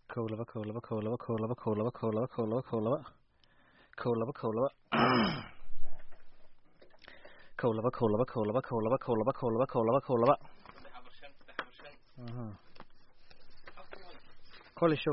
kow laba kow laba kow laba kow laba kow laba kow laba kow laba kow laba kow laba kow laba kow laba kow laba kow laba kow laba kow laba kow laba kow laba kow laba koli show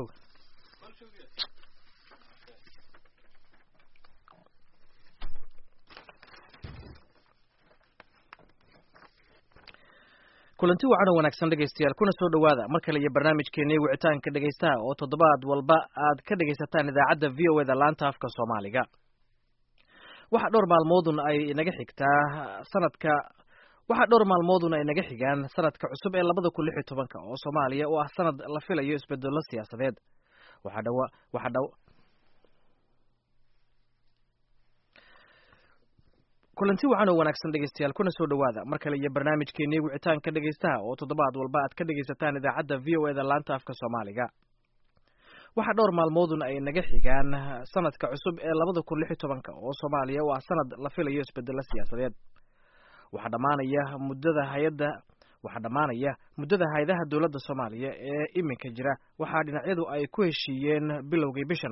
kulanti wacan oo wanaagsan dhegaystayaal kuna soo dhowaada mar kale iyo barnaamijkeenii wicitaanka dhegaystaha oo toddobaad walba aad ka dhegaysataan idaacadda v o e da laanta afka soomaaliga waxaa dhowr maalmoodun ay inaga xigtaa sanadka waxaa dhowr maalmoodun ay naga xigaan sanadka cusub ee labada kun lix iyo tobanka oo soomaaliya oo ah sanad la filayo isbedello siyaasadeed waxaa dhawa waxaa dha kulanti wacan oo wanaagsan dhegaystayaal kuna soo dhowaada mar kale iyo barnaamijkeenii wicitaanka dhegaystaha oo toddobaad walba aad ka dhegaysataan idaacadda v o e da laanta afka soomaaliga waxaa dhowr maalmoodun ay naga xigaan sanadka cusub ee labada kun lix iyo tobanka oo soomaaliya oo ah sanad la filayo isbedello siyaasadeed waxaa dhammaanaya muddada hay-adda waxaa dhammaanaya muddada hay-adaha dowladda soomaaliya ee iminka jira waxaa dhinacyadu ay ku heshiiyeen bilowgii bishan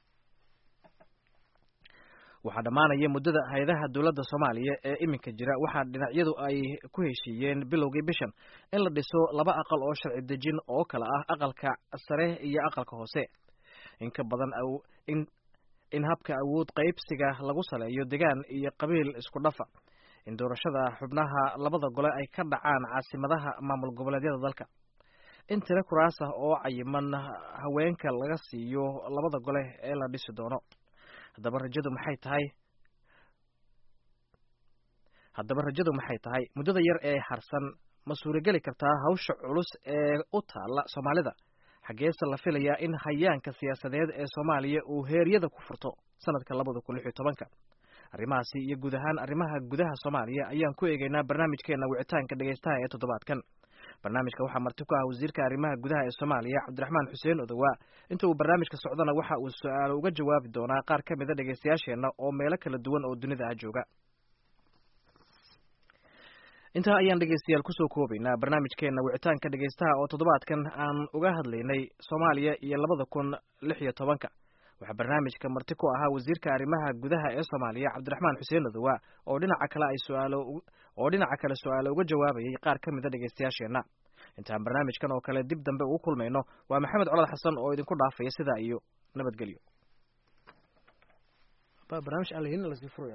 waxaa dhammaanaya muddada hay-adaha dowladda soomaaliya ee iminka jira waxaa dhinacyadu ay ku heshiiyeen bilowgii bishan in la dhiso laba aqal oo sharci dejin oo kale ah aqalka sare iyo aqalka hoose in ka badan in in habka awood qaybsiga lagu saleeyo degaan iyo qabiil isku dhafa in doorashada xubnaha labada gole ay ka dhacaan caasimadaha maamul goboleedyada dalka in tiro kuraas ah oo cayiman haweenka laga siiyo labada gole ee la dhisi doono haddaba rajadu maxay tahay haddaba rajadu maxay tahay muddada yar ee harsan ma suurageli kartaa hawsha culus ee u taalla soomaalida xaggeese la filayaa in hayaanka siyaasadeed ee soomaaliya uu heeryada ku furto sanadka labada kun lix iyo tobanka arrimahaasi iyo guud ahaan arrimaha gudaha soomaaliya ayaan ku eegeynaa barnaamijkeena wicitaanka dhegaystaha ee toddobaadkan barnaamijka waxaa marti ku ah wasiirka arrimaha gudaha ee soomaaliya cabdiraxmaan xuseen odowaa inta uu barnaamijka socdona waxa uu su-aalo uga jawaabi doonaa qaar ka mida dhegaystayaasheenna oo meelo kala duwan oo dunida ah jooga intaa ayaan dhegaystayaal kusoo koobaynaa barnaamijkeena wicitaanka dhegaystaha oo toddobaadkan aan uga hadlaynay soomaaliya iyo labada kun lix iyo tobanka waxaa barnaamijka marti ku ahaa wasiirka arrimaha gudaha ee soomaaliya cabdiraxmaan xuseen odowaa oo dhinaca kale ay su-aalo oo dhinaca kale su-aalo uga jawaabayay qaar ka mida dhegaystayaasheenna intaan barnaamijkan oo kale dib dambe ugu kulmayno waa maxamed colad xasan oo idinku dhaafaya sidaa iyo nabadgelyo barnaamij aan lahelin laska furaya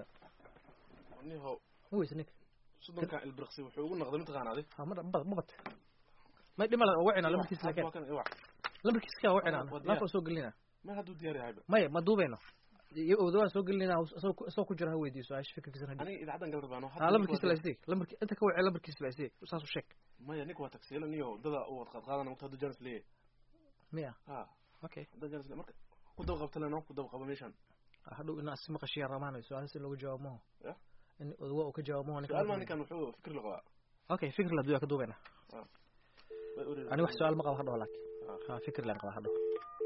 soddonkan ilbirqsi wuxuu ugu noqday mataqaanaa ha ma mabat may dhimala wacina lambarkiis laakiin lambarkiis ka wacina laafaa soo gelinaa ma hadduu diyaar yahayba maya ma duubeyno odawaan soo gelinayna isoo ku jira ha weydiiyo su-aasha fikirkiisa aniga idaacadan gal rabaano ha lambarkiisa la isdeg lambarki inta ka wacay lambarkiisa la isdeg saas u sheeg maya ninka waa tagsiilo niyo dada u wad qaadqaadana marka hadduu janis leeyahay miya ha okay hadduu janis marka ku daba qabta leno ku daba qaba meeshan hadhow ina si maqashiya ramaanayo su-aalahaas in looga jawaab maho ya in odawa uu ka jawaab maho su-aal maa ninkan wuxuu fikir la qabaa okay fikir la duya ka duubeyna ani wax su-aal ma qaba hadhow laakiin ha fikir laan qaba hadhow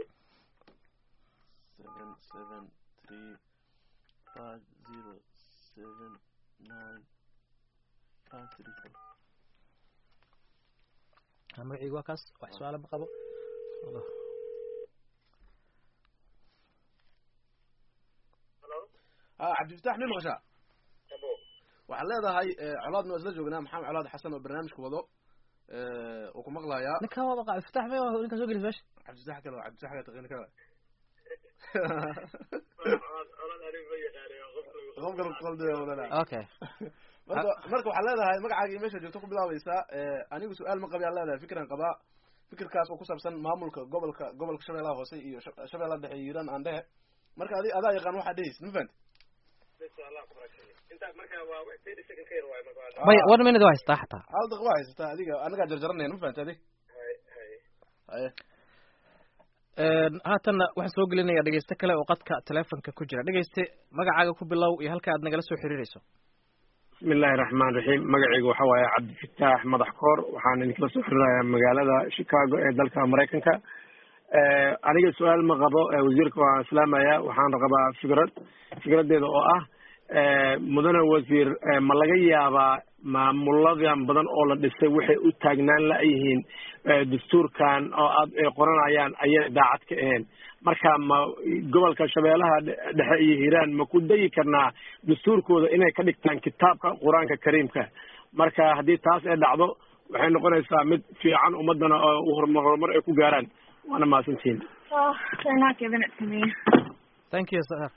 seven seven three five zero seven nine five three four ha magacaygu waa kaas wax su-aala ma qabo ha cabdifatax mi maqashaa waxaad leedahay colaadna waa isla joognaa maxamed colaad xasan oo barnaamijka wado uu ku maqlayaa ninka waa maqa iftaax me ninka soo gelis meesha cabdifatax kale cabdifatax kale taqini kale okay marka marka waxaad leedahay magacaagii meesha joogto ku bilaabaysaa anigu su-aal ma qabi aan leedahay fikran qabaa fikirkaas oo ku saabsan maamulka gobolka gobolka shabeellaha hoose iyo shabeellaha dhexe iyo hiiraan aan dhehe marka adi adaa yaqaan waxaa dhehaysa ma fahanti maya one minute waa haystaa xataa hal daqiiqa waa haysataa adiga anagaa jarjaranaya ma fahanti adi haye haatanna waxaan soo gelinaya dhegeyste kale oo qadka telefonka ku jira dhegeyste magacaaga ku bilow iyo halka aad nagala soo xiriireyso bismi illaahi raxmaan raxiim magacayga waxa waaye cabdifataax madax koor waxaan idinkala soo xiriirayaa magaalada chicago ee dalka maraykanka aniga su-aal ma qabo wasiirka waan islaamaya waxaan qabaa fikrad fikradeeda oo ah mudane wasiir ma laga yaabaa maamuladan badan oo la dhisay waxay u taagnaan la-yihiin dastuurkan oo aad ay qoranayaan ayay daacad ka ahayn marka ma gobolka shabeellaha dhexe iyo hiiraan ma ku dayi karnaa dastuurkooda inay ka dhigtaan kitaabka qur-aanka kariimka marka haddii taas ay dhacdo waxay noqonaysaa mid fiican ummadana oo horumar ay ku gaaraan waana mahadsantihiin thank you sir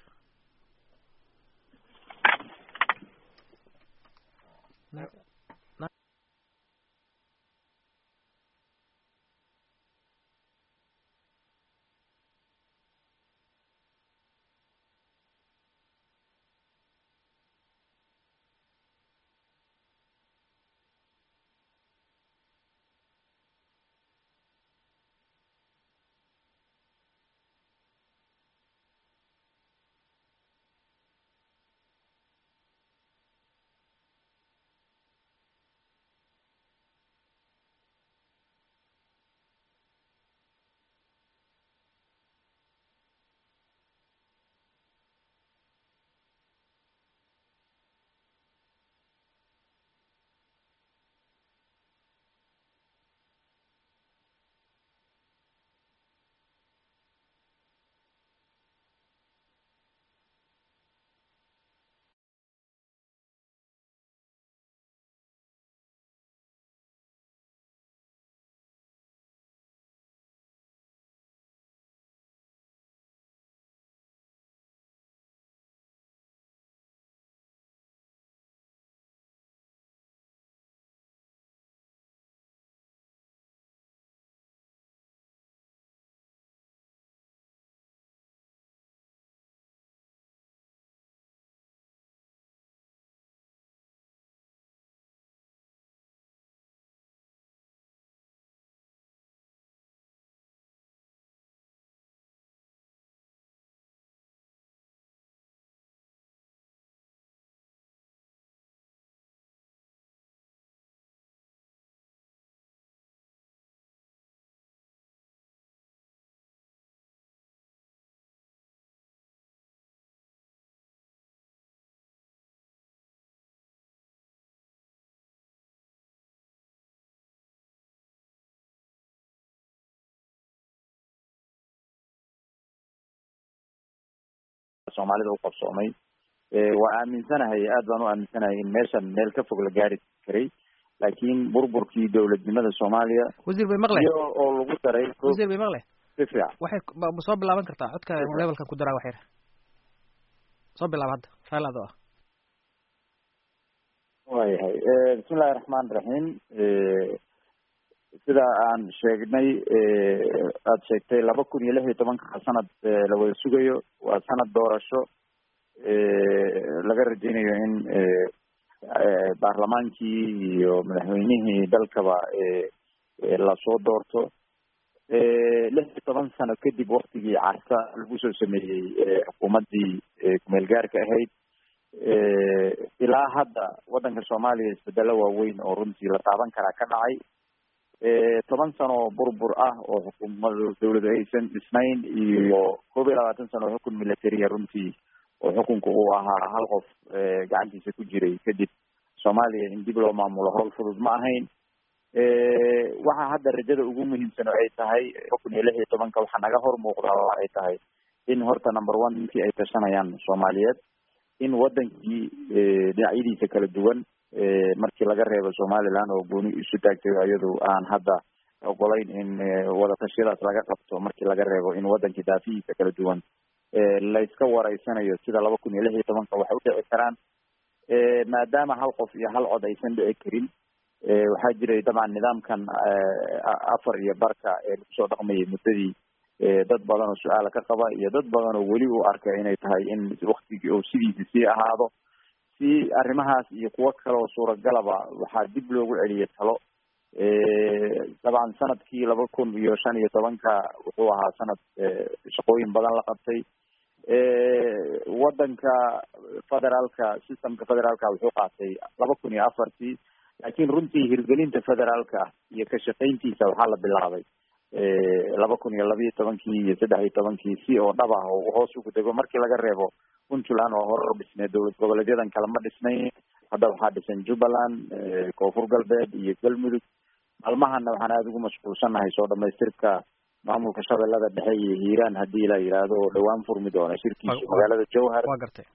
soomaalida u qabsoomay waa aaminsanahay aad baan u aaminsanahay in meeshan meel ka fog la gaari karay laakiin burburkii dowladnimada soomaaliya wasiir bay maqle iyo oo lagu daray wasiir bay maqle si fiican waxay ma soo bilaaban kartaa codka levelkan ku daraa wax yar soo bilaaba hadda raali adoo ah waayahay bismillahi raxmaan raxiim sida aan sheegnay aada sheegtay laba kun iyo lix iyo tobanka sanad la wada sugayo waa sanad doorasho laga rajeynayo in baarlamaankii iyo madaxweynihii dalkaba lasoo doorto lix iyo toban sano kadib waktigii carta lagu soo sameeyey xukuumaddii kumeel gaarka ahayd ilaa hadda waddanka soomaaliya isbedelo waaweyn oo runtii la taaban karaa ka dhacay toban sano burbur ah oo xukuumada dawladu aysan dhisnayn iyo koob iyo labaatan sano oo xukun militariya runtii oo xukunka uu ahaa hal qof gacantiisa ku jiray kadib soomaaliya in dib loo maamulo howl fudud ma ahayn waxa hadda rajada ugu muhiimsan oo ay tahay kun iyo lix iyo tobanka waxaa naga hor muuqdaa oo ay tahay in horta number one intii ay tashanayaan soomaaliyeed in wadankii dhinacyadiisa kala duwan markii laga reebo somaliland oo gooni isu taagtay iyadu aan hadda ogolayn in wadatashyadaas laga qabto markii laga reebo in wadankii daafihiisa kala duwan layska wareysanayo sida laba kun iyo lix iyo tobanka waxay udhici karaan maadaama hal qof iyo hal cod aysan dhici karin waxaa jiray dabcan nidaamkan afar iyo barka ee lagu soo dhaqmayay muddadii dad badan oo su-aala ka qaba iyo dad badan oo weli u arka inay tahay in waktigii oo sidiisi sii ahaado si arrimahaas iyo kuwo kale oo suuragalaba waxaa dib loogu celiyay talo dabcan sanadkii laba kun iyo shan iyo tobanka wuxuu ahaa sanad shaqooyin badan la qabtay wadanka federaalka systemka federaalka wuxuu qaatay laba kun iyo afartii laakiin runtii hirgelinta federaalka iyo ka shaqayntiisa waxaa la bilaabay laba kun iyo labiiyo tobankii iyo saddex iyo tobankii si oo dhab ah oo hoos ugu dego markii laga reebo puntland oo hore u dhisnay dowlad goboleedyadan kale ma dhisnayn hadda waxaa dhisan jubbaland koonfur galbeed iyo galmudug maalmahana waxaan aada ugu mashquulsanahay soo dhamaystirka maamulka shabeellada dhexe iyo hiiraan haddii la yidhaahdo oo dhawaan furmi doono shirkiisu magaalada jowhar waa gartay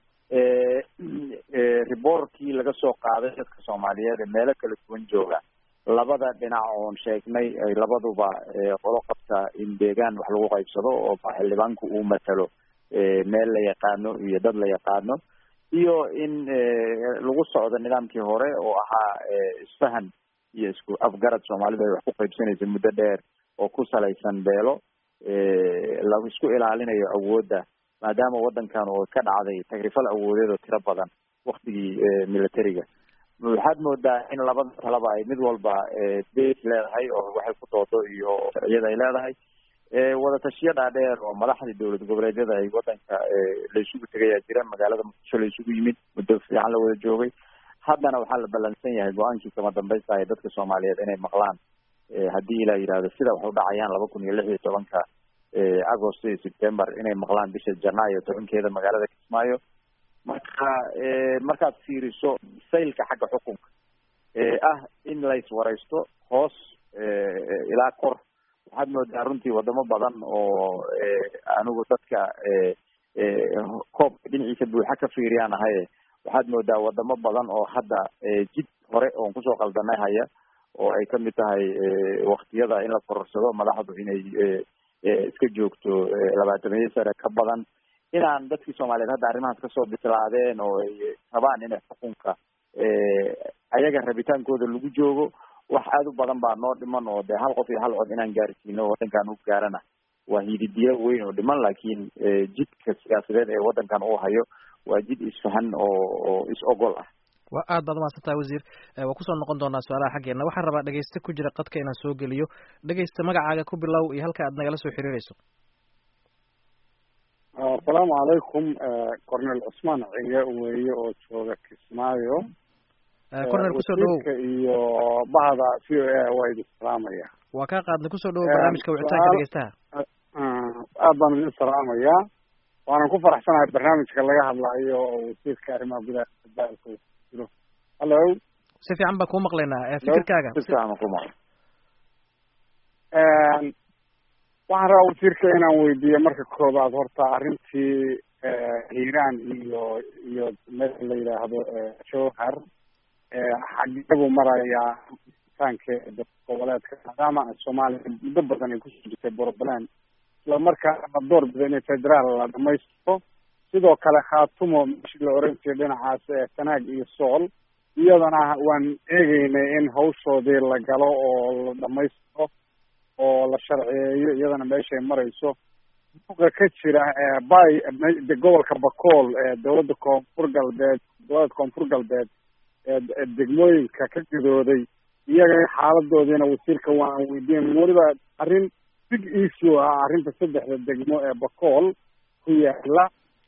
riboorkii laga soo qaaday dadka soomaaliyeed ee meelo kala duwan jooga labada dhinac oon sheegnay ay labaduba qolo qabta in deegaan wax lagu qaybsado oo xildhibaanku uu matalo meel la yaqaano iyo dad la yaqaano iyo in lagu socdo nidaamkii hore oo ahaa isfahan iyo isku afgarad soomaalidu ay wax ku qaybsanaysa muddo dheer oo ku salaysan beelo la isku ilaalinayo awoodda maadaama waddankan oo ka dhacday tagrifal awoodeed oo tiro badan waktigii militariga waxaad moodaa in labada talaba ay mid walba base leedahay oo waxay ku doodo iyo sharciyada ay leedahay wadatashiyo dhaadheer oo madaxdii dowlad goboleedyada ay wadanka la isugu tegayaa jira magaalada muqdisho la isugu yimid muddo fiican la wada joogay haddana waxaa la ballansan yahay go-aankii kama dambaysta ee dadka soomaaliyeed inay maqlaan haddii ilaa yidhahdo sida wax u dhacayaan laba kun iyo lix iyo tobanka agost iyo september inay maqlaan bisha janaayo tobankeeda magaalada kismaayo marka markaad fiiriso saylka xagga xukunka ah in lays waraysto hoos ilaa kor waxaad moodaa runtii wadamo badan oo anigu dadka koobka dhinaciisa buuxa ka fiiriyaan ahaye waxaad moodaa wadamo badan oo hadda jid hore oon kusoo qaldanay haya oo ay kamid tahay waktiyada in la kororsado madaxdu inay iska joogto labaatamiyo sare ka badan inaan dadkii soomaaliyeed hadda arrimahaas kasoo bislaadeen oo ay rabaan inay xukunka ayaga rabitaankooda lagu joogo wax aada u badan baa noo dhiman oo dee hal qof iyo hal cod inaan gaarsiino waddankan u gaarana waa hididiyo weyn oo dhiman laakiin jidka siyaasadeed ee waddankan uu hayo waa jid isfahan oo oo is ogol ah wa aad baad umahadsantaha wasiir waa kusoo noqon doonaa su-aalaha xaggeena waxaan rabaa dhegeyste ku jira qadka inaan soo geliyo dhegeysta magacaaga ku bilow iyo halka aad nagala soo xiriireyso asalaamu calaykum cornel cusmaan cige weeye oo jooga kismaayo cornel kusoo dhawow iyo bahda c o a waa idin salaamaya waa kaa qaadnay kusoo dhawow barnaamijka wicitaanka dhegeystaha aad baan idin salaamayaa waanan ku faraxsanahay barnaamijka laga hadlayo oo wasiirka arrimaha gudaha dalka jiro hallo si fiican baan kuu maqlaynaa fikirkaaga si fiican ku maqla waxaan rabaa wasiirka inaan weydiiyo marka koobaad horta arrintii hiiraan iyo iyo meel la yidhaahdo jowhar xageebu marayaa taankeeda goboleedka maadaama soomaaliya muddo badan ay kusoo jirtay puntland isla markaana la door bida inay federaal la dhamaystiro sidoo kale khaatumo meeshii la oran jiray dhinacaas sanaag iyo sool iyadana waan eegeynay in hawshoodii la galo oo la dhamaystiro oo la sharciyeeyo iyadana meeshay marayso buuqa ka jira bay gobolka bakool ee dowladda koonfur galbeed gobolada koonfur galbeed ee degmooyinka ka gidooday iyaga xaaladoodiina wasiirka waan weydiin weliba arrin big issue ah arrinta saddexda degmo ee bakool ku yaala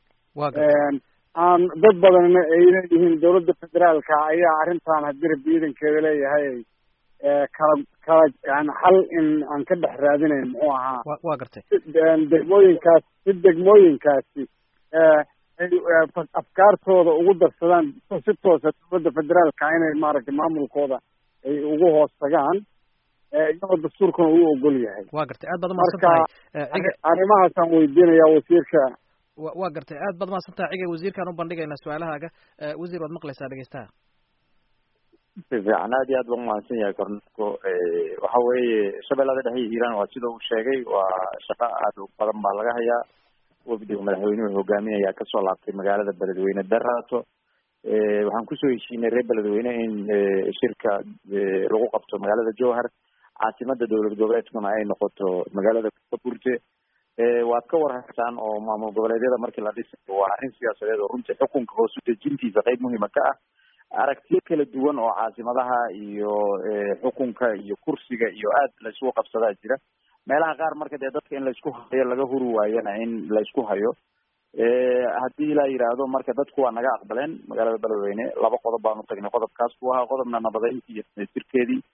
aan dad badanna ay leeyihiin dowladda federaalka ayaa arrintan haddii rabbi ciidankeeda leeyahay kala kala yani xal in aan ka dhex raadinayn muxuu ahaa wa gartay degmooyinkaas si degmooyinkaasi ay afkaartooda ugu darsadaan si toosa dowladda federaalka inay maaragtay maamulkooda ay ugu hoos tagaan iyagoo dastuurkuna uu ogol yahay wa gartay aad baad umahadsan tahay arrimahaasaan weydiinaya wasiirka wa wa gartay aad baad umahadsan tahay ciga wasiirkaan u bandhigaynaa su-aalahaaga wasiir waad maqlaysaa dhegeystaha si fiican aad iyo aad baan umahadsan yahay kornelko waxa weeye shabeellada dhexe iyo hiiraan waa sida uu sheegay waa shaqo aad u badan baa laga hayaa wafdiga madaxweynuhu hogaaminayaa kasoo laabtay magaalada beledweyne daraato waxaan kusoo heshiinay reer beledweyne in shirka lagu qabto magaalada jowhar caasimada dowlad goboleedkuna ay noqoto magaalada kaburte waad ka warhaysaan oo maamul goboleedyada markii la dhisayo waa arrin siyaasadeed oo runtii xukunka hoos u dejintiisa qeyb muhiima ka ah aragtiyo kala duwan oo caasimadaha iyo xukunka iyo kursiga iyo aad laysku qabsadaa jira meelaha qaar marka dee dadka in laysku hayo laga huri waayana in laysku hayo haddii la yidhaahdo marka dadku waa naga aqbaleen magaalada beledweyne laba qodob baanu tagnay qodobkaas ku ahaa qodobna nabadeyntii iyo dhamaystirkeedii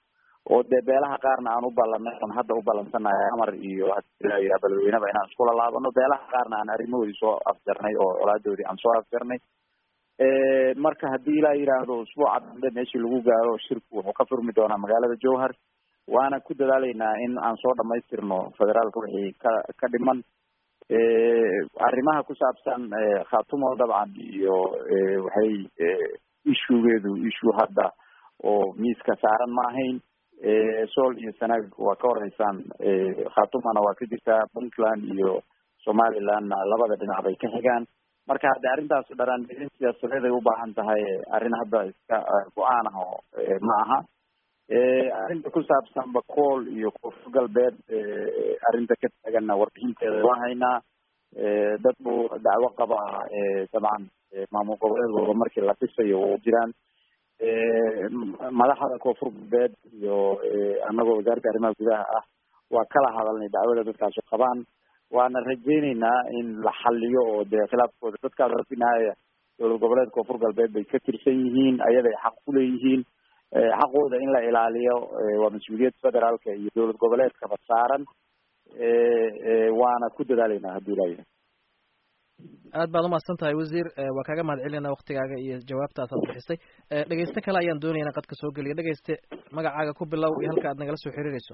oo dee beelaha qaarna aan u ballanay on hadda u ballansanahay amar iyo hadilaa beledweyneba inaan iskula laabano beelaha qaarna aan arrimahoodii soo afjarnay oo colaadoodii aan soo afjarnay marka haddii ilaa yidhaahdo usbuuca dambe meeshii lagu gaaro shirku wuxuu ka furmi doonaa magaalada jowhar waana ku dadaaleynaa in aan soo dhamaystirno federaalka wixii ka ka dhiman arrimaha ku saabsan khatumo dabcan iyo waxay ishugeedu issue hadda oo miiska saaran ma ahayn sool iyo sanaag waa ka horeysaan khatumana waa ka jirtaa puntland iyo somalilandna labada dhinac bay ka xigaan marka hadde arrintaas dharaan gelin siyaasadeed ay ubaahan tahay arrin hadda iska go-aan ah oo ma aha arrinta ku saabsan bakool iyo koonfur galbeed arrinta ka taaganna warbixinteeda waa haynaa dad buu dacwo qaba dabcan maamul goboleedkooda markii la dhisayo u jiraan madaxda koonfur galbeed iyo anagoo wasaaradda arrimaha gudaha ah waa kala hadalnay dacwada dadkaasu qabaan waana rajeyneynaa in la xaliyo oo dee khilaafkooda dadkaas rabinaaya dowlad goboleed koonfur galbeed bay ka tirsan yihiin ayaday xaq kuleeyihiin xaqooda in la ilaaliyo waa mas-uuliyad federaalka iyo dowlad goboleedkaba saaran waana ku dadaaleynaa haddii ilaayahay aad baad umahadsan tahay wasiir waa kaaga mahad celinayna waktigaaga iyo jawaabtaas aad bixisay dhegeyste kale ayaan doonaya inaan qadka soo geliya dhegeyste magacaaga ku bilow iyo halka aad nagala soo xiriireyso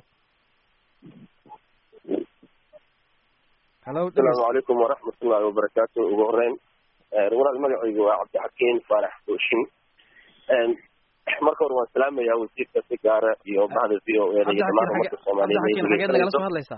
halo asalaamu calaykum waraxmat ullahi wabarakaatu ugu horeyn walaal magacaygu waa cabdixakiin faarax booshin marka hore waan salaamayaa wasiirka si gaara iyo bahda v o eda iyo dhamaan umadka cabdixakiin xageed nagala soo hadlaysaa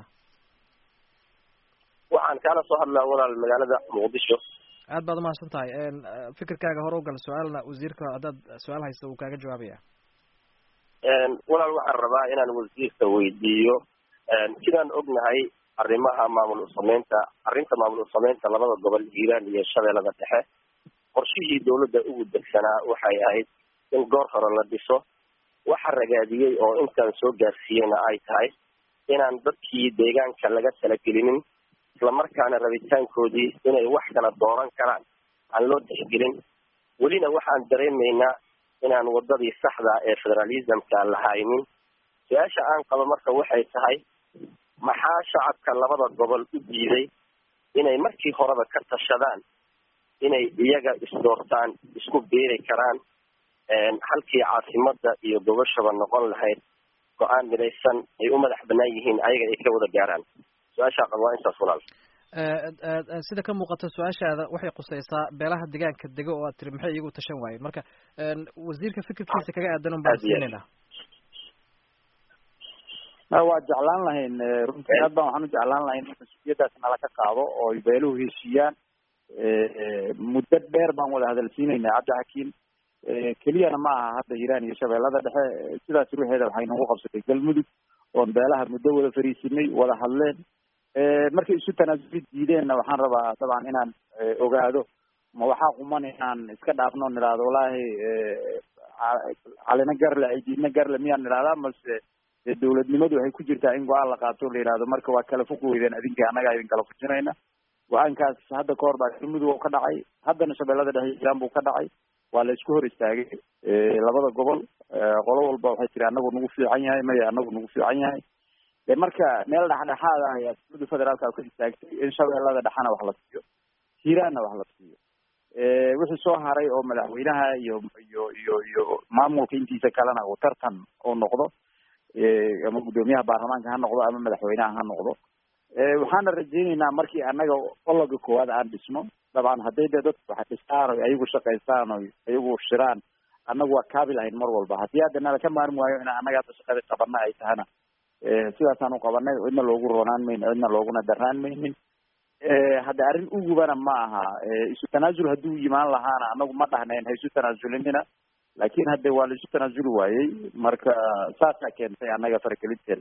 waxaan kaala soo hadlaa walaal magaalada muqdisho aad baad umahadsan tahay fikirkaaga hore ugal su-aalna wasiirka haddaad su-aal haysta uu kaaga jawaabaya walaal waxaan rabaa inaan wasiirka weydiiyo sidaan ognahay arrimaha maamul usameynta arrinta maamul usameynta labada gobol hiiraan iyo shabeellada dhexe qorshihii dawladda ugu degsanaa waxay ahayd in goor hore la dhiso waxa ragaadiyey oo intaan soo gaarsiiyeyna ay tahay inaan dadkii deegaanka laga talagelinin islamarkaana rabitaankoodii inay wax kala dooran karaan aan loo tixgelin welina waxaan dareemaynaa inaan wadadii saxda ee federalismka la haynin su-aasha aan qabo marka waxay tahay maxaa shacabka labada gobol u diiday inay markii horeba ka tashadaan inay iyaga isdoortaan isku beeri karaan halkii caasimada iyo gobashaba noqon lahayd go-aan midaysan ay u madax banaan yihiin ayaga ay ka wada gaaraan su-aashaa qaba waa intaas walaal sida ka muuqata su-aashaada waxay quseysaa beelaha deegaanka dego oo aad tiri maxay iyagu tashan waayeen marka wasiirka fikirkiisa kaga aadan un baan siinayna waa jeclaan lahayn runtii aad baan waxaan u jeclaan lahayn in mas-uuliyaddaas nala ka qaado oo ay beeluhu heshiiyaan muddo dheer baan wada hadalsiinaynaa cabdixakiim keliyana ma aha hadda hiiraan iyo shabeellada dhexe sidaas ruuxeeda waxay nagu qabsatay galmudug oon beelaha muddo wada fariisinay wada hadleen markay isu tanaasuli diideenna waxaan rabaa dabcan inaan ogaado ma waxaa quman inaan iska dhaafno nidhahdo wallaahi calina garle cidiidna garle miyaan nidhahdaa mase dawladnimadu waxay ku jirtaa in go-aan la qaato la yidhahdo marka waa kala foq weydeen adinka annagaa idin kala fujinayna go-aankaas hadda ka hor baa galmudug oo ka dhacay haddana shabeellada dhexe hiiraan buu ka dhacay waa la isku hor istaagay labada gobol qolo walba waxay tiri anagu nagu fiican yahay maya anagu nagu fiican yahay de marka meel dhexdhexaad ah ayaa dawladda federaalka ka istaagtay in shabeellada dhexena wax la siiyo hiiraanna wax la siiyo wixii soo haray oo madaxweynaha iyo iyo iyo iyo maamulka intiisa kalena uu tartan uu noqdo ama guddoomiyaha baarlamaanka ha noqdo ama madaxweynaha ha noqdo waxaana rajeyneynaa markii annaga ologa koowaad aan dhisno dabcan hadday dee dadku wax dhistaan o ayagu shaqaystaan o ayagu shiraan annagu waa kaabi lahayn mar walba haddii hadda nala ka maarmi waayo in annaga hadda shaqada qabana ay tahana sidaasaan u qabanay cidna loogu roonaan mayno cidna looguna darnaan maynin hadda arrin ugubana ma aha isu tanaasul hadduu yimaan lahaana anagu ma dhahnayn ha isu tanaazulinina laakin hadde waa la isu tanaasuli waayey marka saasaa keentay annaga faragelinteeda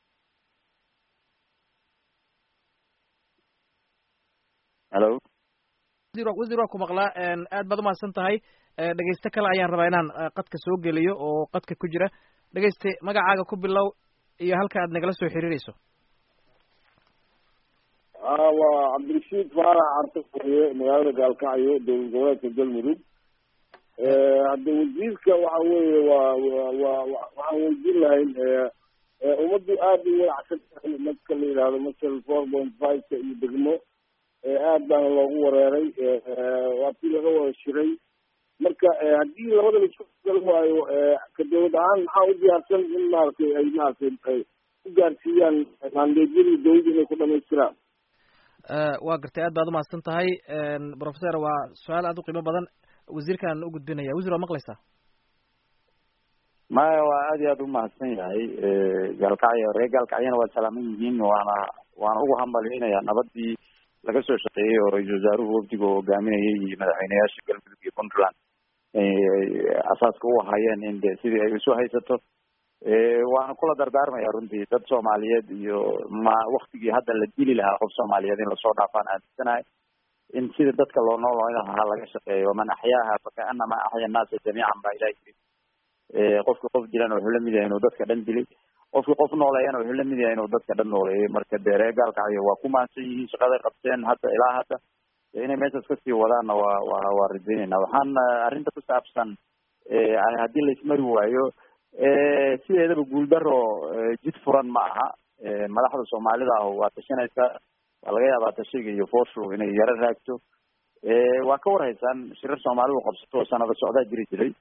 hello wasiir waa ku maqlaa aad baad umahadsan tahay dhegeyste kale ayaan rabaa inaan qadka soo geliyo oo qadka ku jira dhegeyste magacaaga ku bilow iyo halka aad nagala soo xiriireyso waa cabdirashiid faarax carta furiye magaalada gaalkacyo dowlad goboleedka galmudug hadda wasiirka waxa weeye waa wa wa waxaan weydiin lahayn ummaddu aada u walacsan tahay marka la yidhahdo masal four point five-ka iyo degmo aad baana loogu wareeray waa tii laga wada shiray marka haddii labada laisku garan waayo ka dawlad ahaan maxaa u diyaarsan in maaragtay ay maaragtay ay ku gaarsiiyaan maandeedyadii dawladda inay ku dhamaystiraan waa gartay aad baad umahadsan tahay professor waa su-aal aad u qiimo badan wasiirkaan u gudbinaya wasiir waa maqlaysaa maya waa aad iyo aad umahadsan yahay gaalkacyo reer gaalkacyana waa salaaman yihiin waana waana ugu hambalyeynaya nabadii laga soo shaqeeyey oo ra-iisul wasaaruhu wafdiga oo hogaaminayay iyo madaxweyneyaasha galmudug iyo puntland asaaska u ahayeen in de sidii ay isu haysato waana kula dardaarmaya runtii dad soomaaliyeed iyo ma waktigii hadda la dili lahaa qof soomaaliyeed in lasoo dhaafaan aaminsanahay in sida dadka loo noolooyn lahaa laga shaqeeyo man axyaaha fakaanama axya annaasa jamiican baa ilahi yiri qofki qof dilan wuxuu lamid yahay inuu dadka dhan dilay qofki qof nooleeyana wuxuu lamid yahay inuu dadka dhan nooleeyay marka dee reer gaalkacyo waa ku mahadsan yihiin shaqaday qabteen hadda ilaa hadda inay meeshaas kasii wadaanna waa wa waa rajaynayna waxaan arrinta ku saabsan haddii laismari waayo sideedaba guuldaro jid furan ma aha madaxda soomaalida ah waa tashanaysaa waa laga yaabaa tashiga iyo fooshu inay yaro raagto waa ka warhaysaan shirar soomaalidu qabsato oo sanado socdaa jiri jiray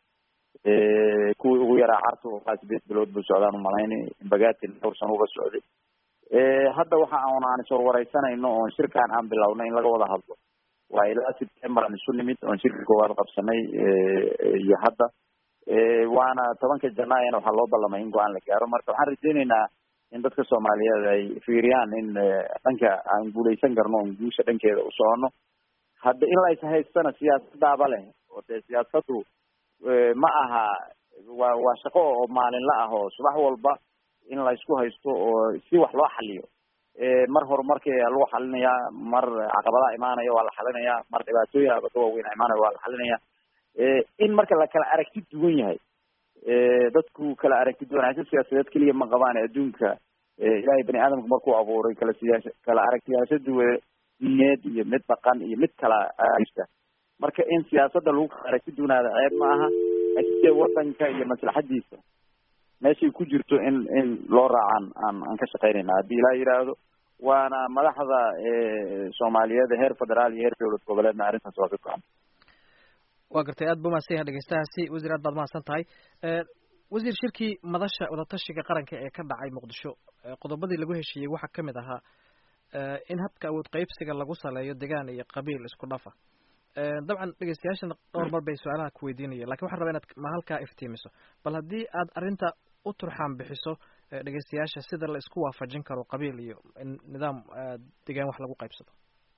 kuwii ugu yaraa carta oo sideed bilood buu socdaan umalayni bagatin dhowr sano uga socday hadda waxa aan aan iswarwareysanayno oon shirkaan aan bilownay in laga wada hadlo waa ilaa september aan isu nimid oon shirka koowaad qabsanay iyo hadda waana tobanka janaayana waxaa loo ballamay in go-aan la gaaro marka waxaan rajeyneynaa in dadka soomaaliyeed ay fiiriyaan in dhanka aan guuleysan karno oon guusha dhankeeda u socono hadda in la is haystana siyaasadaaba leh oo dee siyaasadu ma aha waa waa shaqo oo maalinla ah oo subax walba in la isku haysto oo si wax loo xaliyo mar horumarkii lagu xalinayaa mar caqabadaha imaanaya waa la xalinayaa mar dhibaatooyin abaka waaweyn imaanaya waa la xalinaya in marka la kala aragti duwan yahay dadku kala aragti duwanaansho siyaasadeed keliya ma qabaan adduunka ilaahay bani aadamka markuu abuuray kala siyaasa kala aragtiyaasho duwa diineed iyo mid dhaqan iyo mid kala arista marka in siyaasadda lagu kala aragti duwanaada ceeb ma aha laakiin dee wadanka iyo maslaxadiisa meeshay ku jirto in in loo raacaan aan aan ka shaqeynayna haddii ilaa yidhaahdo waana madaxda soomaaliyeed heer federaal iyo heer dowlad goboleedna arrintaas waa ka go-an waa gartay aad ba umahadsan yahay dhegeystahaasi wasiir aad baad mahadsan tahay wasiir shirkii madasha wadatashiga qaranka ee ka dhacay muqdisho qodobadii lagu heshiiyey waxaa kamid ahaa in habka awood qeybsiga lagu saleeyo degaan iyo qabiil isku dhafa dabcan dhegeystayaashana dhowr mar bay su-aalaha ku weydiinaya lakin waxaan rabaa inaad ma halkaa iftiimiso bal haddii aad arrinta u turxaan bixiso dhegeystayaasha sida la isku waafajin karo qabiil iyo nidaam degaan wax lagu qaybsado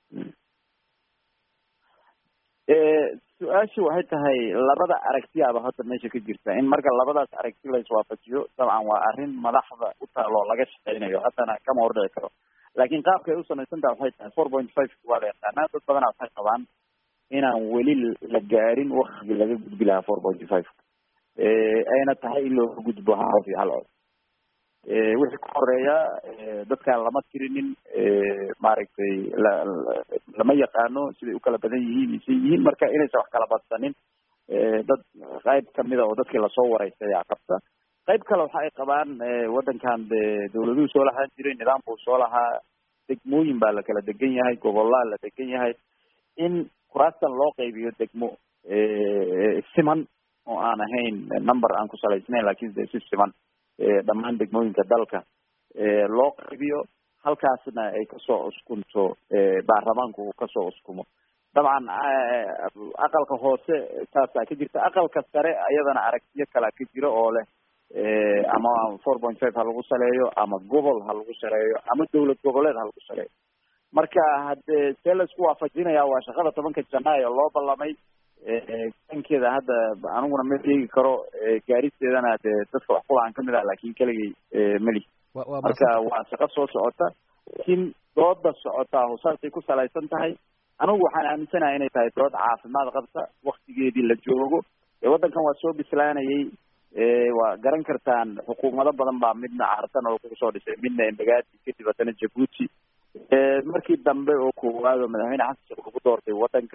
su-aashu waxay tahay labada aragtiyaaba hadda meesha ka jirta in marka labadaas aragti la iswaafajiyo dabcan waa arrin madaxda u taalo laga shaqeynayo haddana kama hordhici karo laakiin qaabka ay u samaysantaha waxay tahay four point five waa la yaqaanaa dad badanaa waxay qabaan inaan weli la gaarin waktigii laga gudbi lahaa four point five ayna tahay in looga gudbo hal qof iyo hal cod wixii ka horeeya dadkaan lama tirinin maaragtay la lama yaqaano siday u kala badan yihiin isay yihiin marka inaysan wax kala badsanin dad qayb kamida oo dadkii lasoo wareystay ayaa qabta qayb kale waxa ay qabaan waddankan de dawladuhu soo lahaan jiray nidaamkuu soo lahaa degmooyin baa la kala degan yahay gobolaa la degan yahay in kuraastan loo qaybiyo degmo siman oo aan ahayn number aan ku salaysnayn lakin de si siman dhammaan degmooyinka dalka loo qaybiyo halkaasna ay kasoo uskunto baarlamaanku uu kasoo uskumo dabcan aqalka hoose saasaa ka jirta aqalka sare ayadana aragtiyo kalea ka jira oo leh ama four point five ha lagu saleeyo ama gobol ha lagu saleeyo ama dowlad goboleed ha lagu saleeyo marka haddee see la isku waafajinaya waa shaqada tobanka janaayo loo ballamay dankeeda hadda aniguna ma sheegi karo gaaristeedana dee dadka wax kulahan kamid ah lakin keligay meli marka waa shaqo soo socota laakiin dooda socotaa husaasay ku salaysan tahay anigu waxaan aaminsanahay inay tahay dood caafimaad qabta waktigeedii la joogo waddankan waa soo bislaanayay waa garan kartaan xukuumado badan baa midna cartan oo kusoo dhisay midna embagaati kadib haddana jabuuti markii dambe oo koowaad oo madaxweyne xasan sheekh lagu doortay waddanka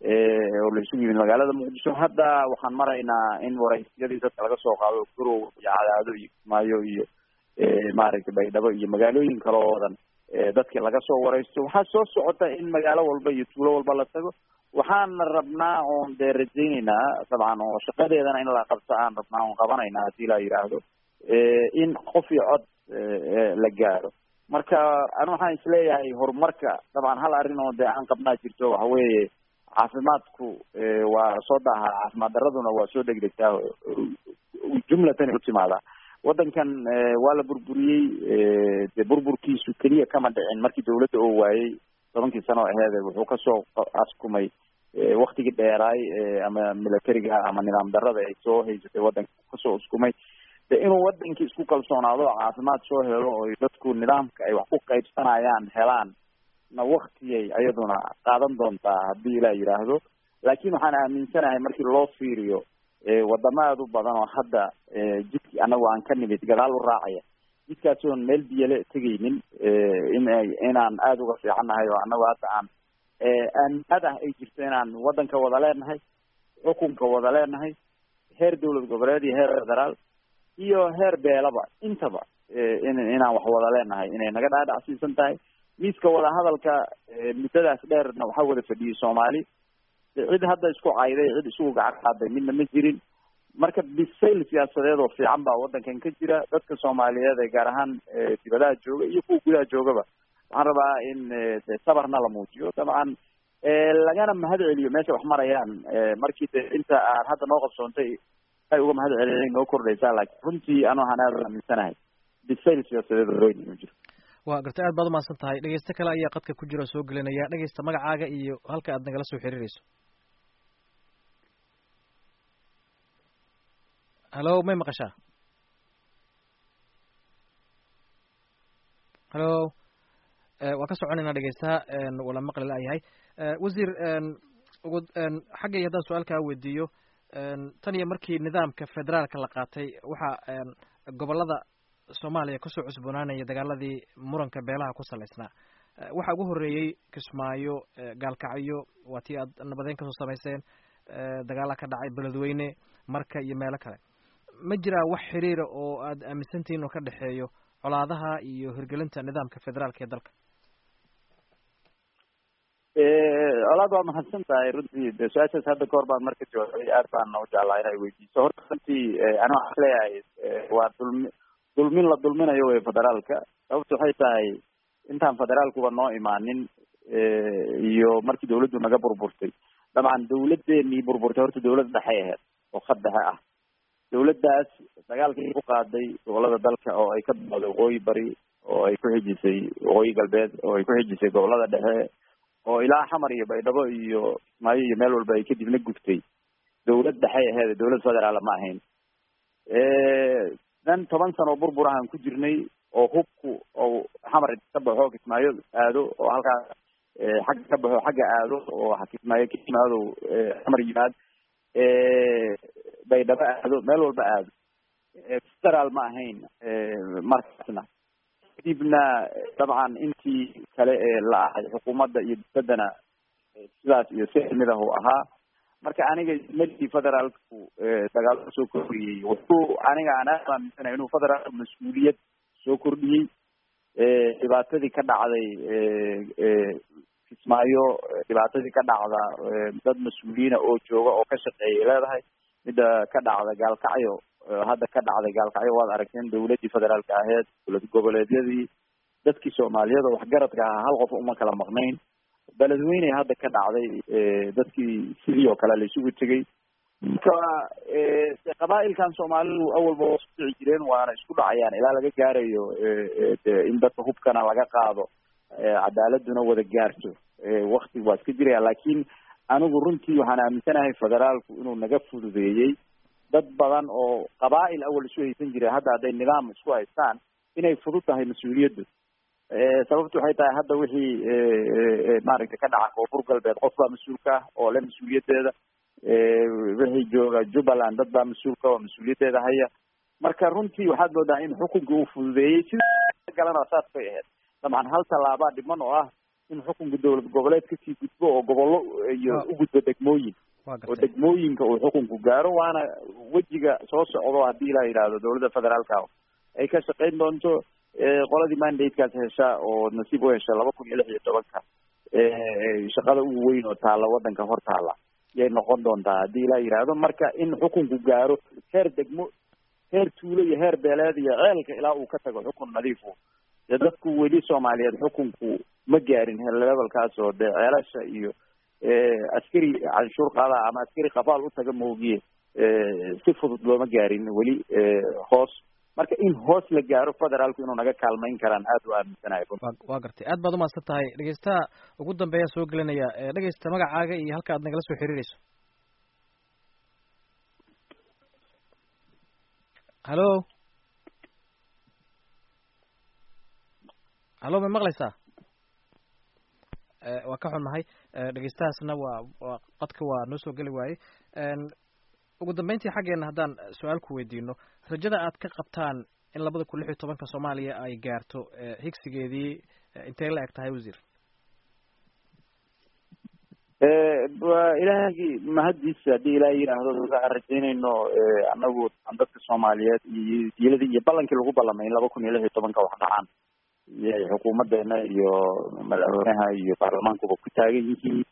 oo la isugu yimid magaalada muqdisho hadda waxaan maraynaa in waraysyadii dadka laga soo qaado gurow iyo cadaado iyo kismaayo iyo maaragtay baydhabo iyo magaalooyin kale oo dhan dadki laga soo waraysto waxaa soo socota in magaalo walba iyo tuulo walba la tago waxaana rabnaa oon dee rajayneynaa dabcan oo shaqadeedana in la qabto aan rabnaa oon qabanaynaa hadii la yidhaahdo in qof iyo cod la gaaro marka ani waxaan isleeyahay horumarka dabcan hal arrin oo dee aan qabnaa jirto waxa weeye caafimaadku waa soo daahaa caafimaad daraduna waa soo degdegtaa jumlatan u timaadaa waddankan waa la burburiyey dee burburkiisu keliya kama dhicin markii dawladda oo waayey tobankii sano aheede wuxuu kasoo askumay waktigii dheeraay ama militariga ama nidaam darada ay soo haysatay waddanka kasoo uskumay de inuu wadankii isku kalsoonaado oo caafimaad soo helo oo dadku nidaamka ay wax ku qaybsanayaan helaan na waktiyay ayaduna qaadan doontaa haddii ilaa yidhaahdo laakiin waxaan aaminsanahay markii loo fiiriyo wadamo aada u badan oo hadda jidki anagu aan ka nimid gadaal u raacaya jidkaasi oon meel biyale tegaynin in inaan aada uga fiicannahay oo anagu hadda aan aaminaad ah ay jirto inaan waddanka wada leenahay xukunka wada leenahay heer dowlad goboleed iyo heer federaal iyo heer beelaba intaba in inaan wax wada leenahay inay naga dhaadhacsiisan tahay miiska wadahadalka muddadaas dheerna waxaa wada fadhiyey soomaali cid hadda isku cayday cid isugu gacan qaaday midna ma jirin marka bisayl siyaasadeed oo fiican baa waddankan ka jira dadka soomaaliyeed ee gaar ahaan dibadaha jooga iyo kuwa gudaha joogaba waxaan rabaa in de sabarna la muujiyo dabcan lagana mahad celiyo meesha wax marayaan markii de inta aan hadda noo qabsoontay ay uga mahad celiyay noo kordhaysaa laakiin runtii anu waxaan aada aaminsanahay bisayl siyaasadeed oo weyn inuu jiro waa gartay aad baad umahadsan tahay dhegeyste kale ayaa qadka ku jira oo soo gelinaya dhegeysta magacaaga iyo halka aad nagala soo xiriireyso hallo may maqashaa hallo waa ka soconaynaa dhegeystaha wala maqli laayahay wasiir ugu xaggay haddaan su-aal kaa weydiiyo tan iyo markii nidaamka federaalka la qaatay waxaa gobolada soomaaliya kasoo cusboonaanaya dagaaladii muranka beelaha ku salaysnaa waxaa ugu horeeyey kismaayo gaalkacyo waa tii aad nabadeyn kasoo samayseen dagaala ka dhacay beledweyne marka iyo meelo kale ma jiraa wax xiriira oo aad aaminsantihiin oo ka dhexeeyo colaadaha iyo hirgelinta nidaamka federaalka ee dalka colaad waa mahadsan tahay runtii de su-aashaas hadda kahor baan marka jawaabay aad baan u jeclaa inay weydiiso horta runtii ani waxaan leeyahay waa dulmi dulmin la dulminayo wey federaalka sababta waxay tahay intaan federaalkuba noo imaanin iyo markii dawladdu naga burburtay dabcan dawladeenii burburtay horta dawlad dhexe aheyd oo khad dhexe ah dawladdaas dagaalkii ku qaaday gobolada dalka oo ay ka bilowday waqooyi bari oo ay ku xijisay waqooyi galbeed oo ay ku xijisay gobolada dhexe oo ilaa xamar iyo baydhabo iyo kismaayo iyo meel walba ay kadibna gubtay dawlad dhexey aheed dawlad federaal ma ahayn dan toban sano burbur ahaan ku jirnay oo hubku oo xamar ka baxo kismaayo aado oo halkaas xagga ka baxo xagga aado oo kismaayo ka yimaado xamar yimaad baydhabo aado meel walba aado federaal ma ahayn markaasna kadibna dabcan intii kale ee la ahay xukuumadda iyo dowladdana sidaas iyo si lamid ah uu ahaa marka aniga melkii federaalku dagaalo soo kordhiyey wuxuu aniga aan aad aaminsanahay inuu federaalku mas-uuliyad soo kordhiyey dhibaatadii ka dhacday kismaayo dhibaatadii ka dhacda dad mas-uuliyiina oo jooga oo ka shaqeeyay leedahay midda ka dhacda gaalkacyo hadda ka dhacday gaalkacyo waad aragteen dawladdii federaalka aheyd dowlad goboleedyadii dadkii soomaaliyada waxgaradka ahaa hal qof uma kala maqnayn beledweyne hadda ka dhacday dadkii sidii oo kale la isugu tegay marka qabaailkan soomaalidu awalba waa isku dhici jireen waana isku dhacayaan ilaa laga gaarayo in dadka hubkana laga qaado cadaaladuna wada gaarto wakti waa iska jiraya laakiin anigu runtii waxaan aaminsanahay federaalku inuu naga fududeeyey dad badan oo qabaa-il awal isu haysan jiray hadda hadday nidaam isku haystaan inay fudud tahay mas-uuliyaddu sababtu waxay tahay hadda wixii maaragtay ka dhaca koonfur galbeed qof baa mas-uulka ah oo le mas-uuliyadeeda wixii jooga jubbaland dad baa mas-uulka oo mas-uuliyaddeeda haya marka runtii waxaad moodaa in xukunkii uu fududeeyey sida galana saas bay ahayd dabcan hal tallaabaa dhiman oo ah in xukunka dowlad goboleed kasii gudbo oo gobollo iyo u gudbo degmooyin oo degmooyinka uu xukunku gaaro waana wejiga soo socdo haddii la yidhaahdo dowladda federaalka ay ka shaqayn doonto qoladii mandatekaas hesha oo nasiib u hesha laba kun iyo lix iyo tobanka shaqada ugu weyn oo taalla waddanka hor taalla yay noqon doontaa haddii la yidhaahdo marka in xukunku gaaro heer degmo heer tuulo iyo heer beeleed iyo ceelka ilaa uu ka tago xukun nadiifu dee dadku weli soomaaliyeed xukunku ma gaarin levelkaas oo dee ceelasha iyo askari canshuur qaada ama askari qafaal u taga moogiye si fudud looma gaarin weli hoos marka in hoos la gaaro federaalku inuu naga kaalmayn karaan aad u aaminsanahay waa gartay aad baad umahadsan tahay dhegeystaha ugu dambeeya soo gelinaya dhegeysta magacaaga iyo halka aad nagala soo xiriireyso hallo hallo ma maqlaysaa waa ka xunnahay dhegeystahaasna waa waa qadka waa noo soo geli waayey ugu dambeyntii xaggeena haddaan su-aal ku weydiino rajada aad ka qabtaan in labada kun lix iyo tobanka soomaaliya ay gaarto higsigeedii intay la eg tahay wasiir waa ilaahagii mahaddiisa haddii ilaah yidhaahdo waxaan rajaynayno anagu dadka soomaaliyeed iyo diiladii iyo ballankii lagu ballamay in laba kun iyo lix iyo tobanka wax dhacaan iyay xukuumadeena iyo madaxweynaha iyo baarlamaankuba ku taagan yihiin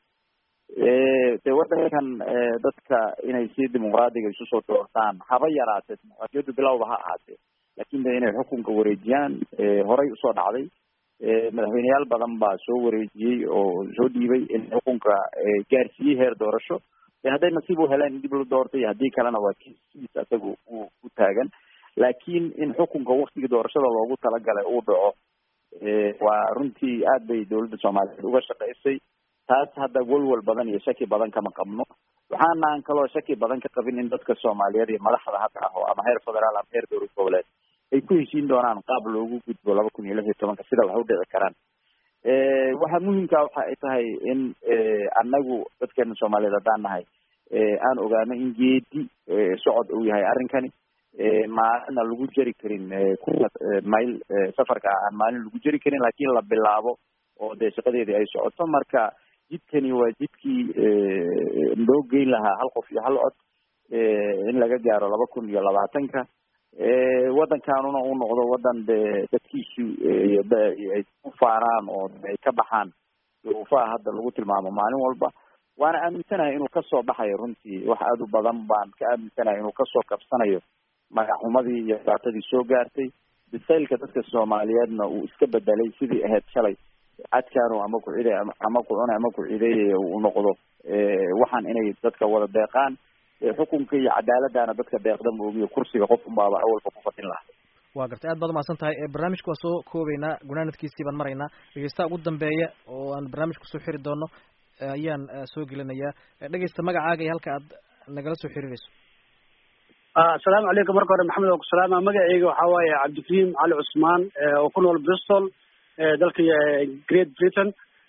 de waddankan dadka inay si dimuqraadiga isu soo doortaan haba yaraatee dimuqraadiyaddu bilowba ha ahaatee laakin de inay xukunka wareejiyaan horay usoo dhacday madaxweyneyaal badan baa soo wareejiyey oo soo dhiibay in xukunka gaarsiiyey heer doorasho de hadday nasiib u heleen in dib la doortay haddii kalena waa kiis isagu u u taagan laakiin in xukunka waktigii doorashada loogu talagalay uu dhaco waa runtii aad bay dowladda soomaaliyeed uga shaqaysay taas hadda walwal badan iyo shaki badan kama qabno waxaanaan kaloo shaki badan ka qabin in dadka soomaaliyeed iyo madaxda hadda ah oo ama heer federaal ama heer dowlad goboleed ay ku heshiin doonaan qaab loogu gudbo laba kun iyo lix iyo tobanka sida wax u dhici karaan waxa muhimka waxa ay tahay in anagu dadkeena soomaaliyeed haddaan nahay aan ogaano in geedi socod uu yahay arrinkani maalina lagu jeri karin kuna mayl safarka aan maalin lagu jeri karin laakiin la bilaabo oo dee shaqadeedii ay socoto marka jidkani waa jidkii loo geyn lahaa hal qof iyo hal cod in laga gaaro laba kun iyo labaatanka waddankanuna uu noqdo waddan de dadkiisu ay ku faaraan oo ay ka baxaan duruufaha hadda lagu tilmaamo maalin walba waana aaminsanahay inuu kasoo baxayo runtii wax aada u badan baan ka aaminsanahay inuu kasoo kabsanayo magaxumadii iyo dhibaatadii soo gaartay bisaylka dadka soomaaliyeedna uu iska bedelay sidii ahayd shalay cadkaanu ama ku ciday ama ku cunay ama ku cideeyay uu noqdo waxaan inay dadka wada deeqaan xukunka iyo cadaaladana dadka deeqda moogiyo kursiga qof unbaaba awalba ku fadin lahaa waa gartay aad baad umahadsan tahay barnaamijka waa soo koobeynaa gunaanadkiisii baan maraynaa dhegeystaha ugu dambeeya oo aan barnaamijka kusoo xiri doono ayaan soo gelinayaa dhegeysta magacaaga iyo halka aad nagala soo xiriireyso asalaamu calaykum marka hore maxamed oo ku salaama magaceyga waxaa waaye cabdikariim cali cusmaan oo ku nool bristol dalka great britain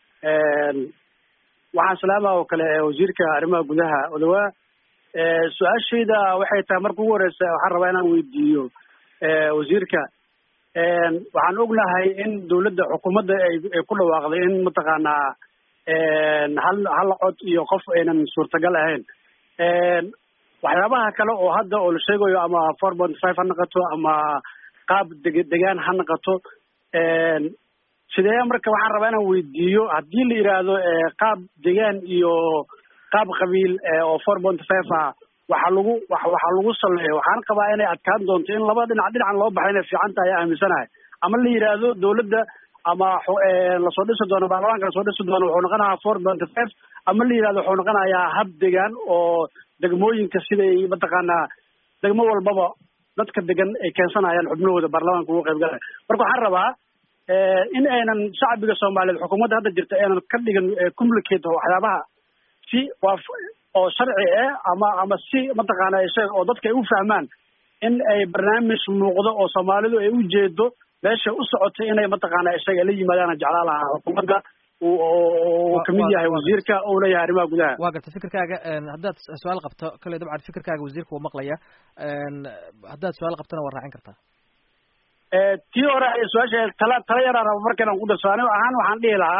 waxaan salaama oo kale wasiirka arrimaha gudaha odawaa su-aashayda waxay tahay marka ugu horeysa waxaan rabaa inaan weydiiyo wasiirka waxaan ognahay in dawladda xukuumadda ay ay ku dhawaaqday in mataqaanaa hal hal cod iyo qof aynan suurtagal ahayn waxyaabaha kale oo hadda oo la sheegayo ama four point five ha noqoto ama qaab deg degaan ha noqoto sidee marka waxaan rabaa inaan weydiiyo haddii la yidhaahdo qaab degaan iyo qaab qabiil oo four point five ah waxa lagu waxaa lagu saleeyo waxaan qabaa inay adkaan doonto in laba dhinac dhinacan loo baxay inay fiican tahay aaminsanahay ama la yidhaahdo dawladda ama lasoo dhisi doono baarlamaanka lasoo dhisi doono wuxuu noqonayaa four point five ama la yidhahdo wuxuu noqonayaa hab degaan oo degmooyinka siday mataqaanaa degmo walbaba dadka degan ay keensanayaan xubnahooda baarlamaanka ugu qaybgalaya marka waxaan rabaa in aynan shacbiga soomaaliyeed xukuumadda hadda jirta aynan ka dhigan complicate waxyaabaha si waa oo sharci ah ama ama si mataqaana sheeg oo dadka ay u fahmaan in ay barnaamij muuqdo oo soomaalidu ay u jeedo meesha u socotay inay mataqaana isaga la yimaadaan jeclaa lahaa xukuumadda uu kamid yahay wasiirka oo leeyahay arrimaha gudaha waa garta fikirkaaga haddaad su-aal qabto kale dabcan fikirkaaga wasiirka wuu maqlaya haddaad su-aal qabtona waa raacin kartaa tii hore su-aasha tala tala yaraan markaynan ku darso anigo ahaan waxaan dhihi lahaa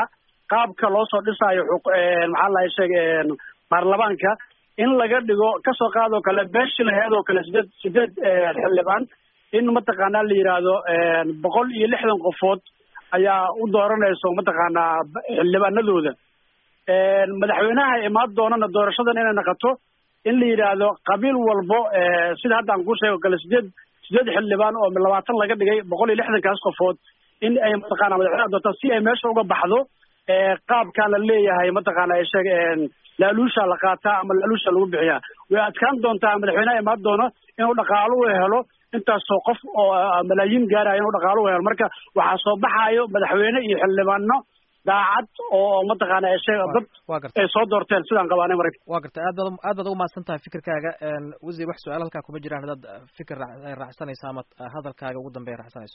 qaabka loo soo dhisaayo maxaa lahay sheeg baarlamaanka in laga dhigo kasoo qaadoo kale beeshii laheed oo kale sideed sideed xildhibaan in mataqaanaa la yidhaahdo boqol iyo lixdan qofood ayaa u dooranayso mataqaanaa xildhibaanadooda madaxweynaha imaan doonana doorashadan inay naqato in la yidhaahdo qabiil walbo sida hadda aan kuu sheego kale sideed sideed xildhibaan oo labaatan laga dhigay boqol iyo lixdankaas qofood in ay mataqaana madaxweynaha doortaan si ay meesha uga baxdo qaabkaan la leeyahay mataqaana sheeg laaluusha la qaataa ama laaluusha lagu bixiyaa way adkaan doontaa madaxweynaha imaan doono inuu dhaqaalo u helo intaasoo qof oo malaayiin gaaraya inuu dhaqaalo u helo marka waxaa soo baxaayo madaxweyne iyo xildhibaano daacad oo mataqaana sheeg dad ay soo doorteen sidaan qabaanay marka wa garta aad baad aad baad ugu mahadsan tahay fikirkaaga wasiir wax su-aal halkaa kuma jiraan haddaad fikir raacsanayso ama hadalkaaga ugu dambeya raacsanayso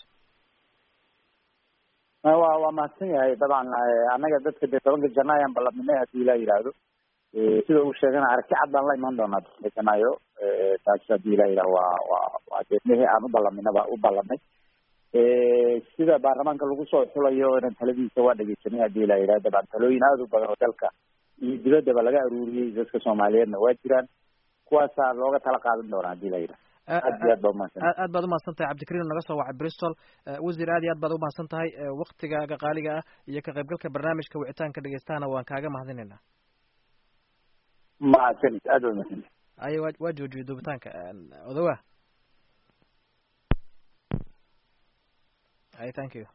wa waa mahadsan yahay dabcan annaga dadka dee tobanka janaayo aan ballanimay hadii ilaa yidhaahdo sida uu sheegana aragti cad baan la imaan doonaa tobanka janaayo taas hadii ilaa yidhahdo waa waa waa deedmihii aan u ballaminaba u ballanay sida baarlamaanka lagu soo xulayo inan taladiisa waa dhegeysanay hadii ilaa yidhahdo dabcan talooyin aada u badan oo dalka iyo dibaddaba laga aruuriyey dadka soomaaliyeedna waa jiraan kuwaasaa looga tala qaadan doonaa hadii la yidhahdo aad iyo aad ba umahadsan aad baad umahadsan tahay cabdikariim naga soo wacay bristol wasiir aad iyo aad baad umahadsan tahay waktigaaga qaaliga ah iyo ka qaybgalka barnaamijka wicitaanka dhegeystahana waan kaaga mahadinaynaa mahadsanid aad ba umahadsan aye wa waa joojiyay duubitaanka odowa ay thank you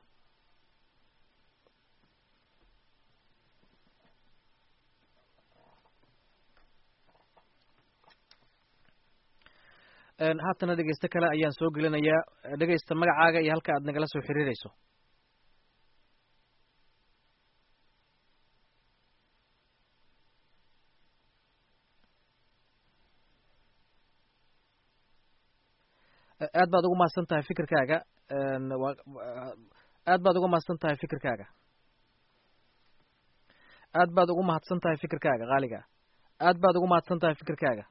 haatana dhegeyste kale ayaan soo gelinayaa dhegeysta magacaaga iyo halka aad nagala soo xiriireyso aad baad ugu mahadsan tahay fikirkaaga aad baad ugu mahadsan tahay fikirkaaga aad baad ugu mahadsan tahay fikirkaaga qaaliga aad baad ugu mahadsan tahay fikirkaaga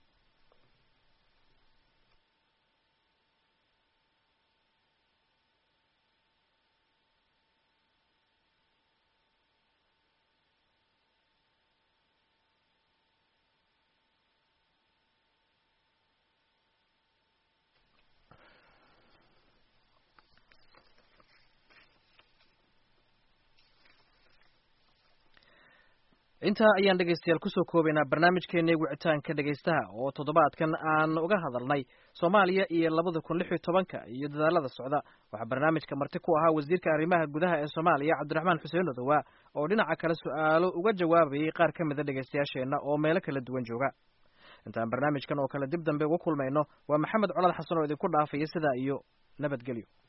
intaa ayaan dhegeystayaal kusoo koobaynaa barnaamijkeennii wicitaanka dhegeystaha oo toddobaadkan aan uga hadalnay soomaaliya iyo labada kun lix iyo tobanka iyo dadaalada socda waxaa barnaamijka marti ku ahaa wasiirka arrimaha gudaha ee soomaaliya cabdiraxmaan xuseen odowa oo dhinaca kale su-aalo uga jawaabayay qaar ka mida dhegeystayaasheenna oo meelo kala duwan jooga intaan barnaamijkan oo kale dib dambe uga kulmayno waa maxamed colal xasan oo idinku dhaafaya sidaa iyo nabadgelyo